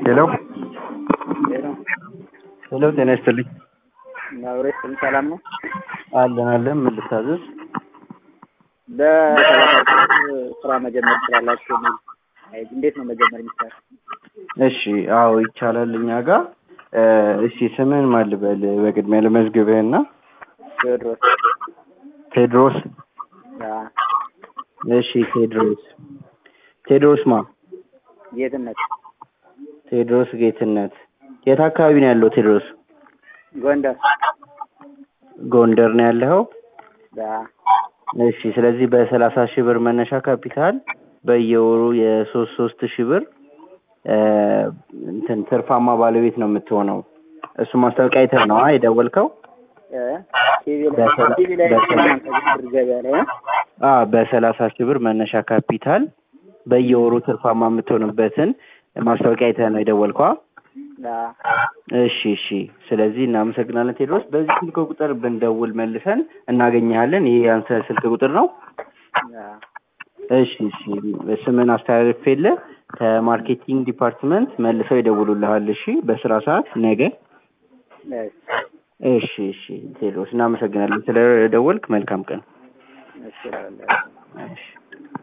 ሄሎ ሄሎ ሄሎ፣ ጤና ይስጥልኝ። አብሬ ስም ሰላም ነው። አለን አለን። ምን ልታዘዝ? በሰላሳ ስራ መጀመር ትችላላችሁ የሚል አይ፣ እንዴት ነው መጀመር የሚቻል? እሺ፣ አዎ ይቻላል እኛ ጋር። እሺ ስምህን ማን ልበል? በቅድሚያ ልመዝግብህና። ቴዎድሮስ ቴድሮስ። ያ እሺ ቴድሮስ ቴድሮስ ማ? ጌትነት ቴድሮስ ጌትነት። የት አካባቢ ነው ያለው ቴድሮስ? ጎንደር ጎንደር ነው ያለኸው? ያ እሺ ስለዚህ በሰላሳ ሺህ ብር መነሻ ካፒታል በየወሩ የሶስት ሶስት ሺህ ብር እ እንትን ትርፋማ ባለቤት ነው የምትሆነው። እሱ ማስታወቂያ አይተህ ነው አ የደወልከው? እ ቲቪ ላይ በሰላ- ቲቪ ላይ በሰላ- ብር ገበያ ላይ እ? አ በሰላሳ ሺህ ብር መነሻ ካፒታል በየወሩ ትርፋማ የምትሆንበትን ማስታወቂያ አይተህ ነው የደወልከው? አ? ያ እሺ እሺ። ስለዚህ እናመሰግናለን ቴድሮስ። በዚህ ስልክ ቁጥር ብንደውል መልሰን እናገኘሃለን። ይሄ ያንተ ስልክ ቁጥር ነው? ያ እሺ እሺ። ስምን አስተላልፌልህ ከማርኬቲንግ ዲፓርትመንት መልሰው ይደውሉልሃል። እሺ፣ በስራ ሰዓት ነገ። እሺ እሺ እሺ። ቴድሮስ እናመሰግናለን ስለደወልክ። መልካም ቀን። እሺ እላለሁ። እሺ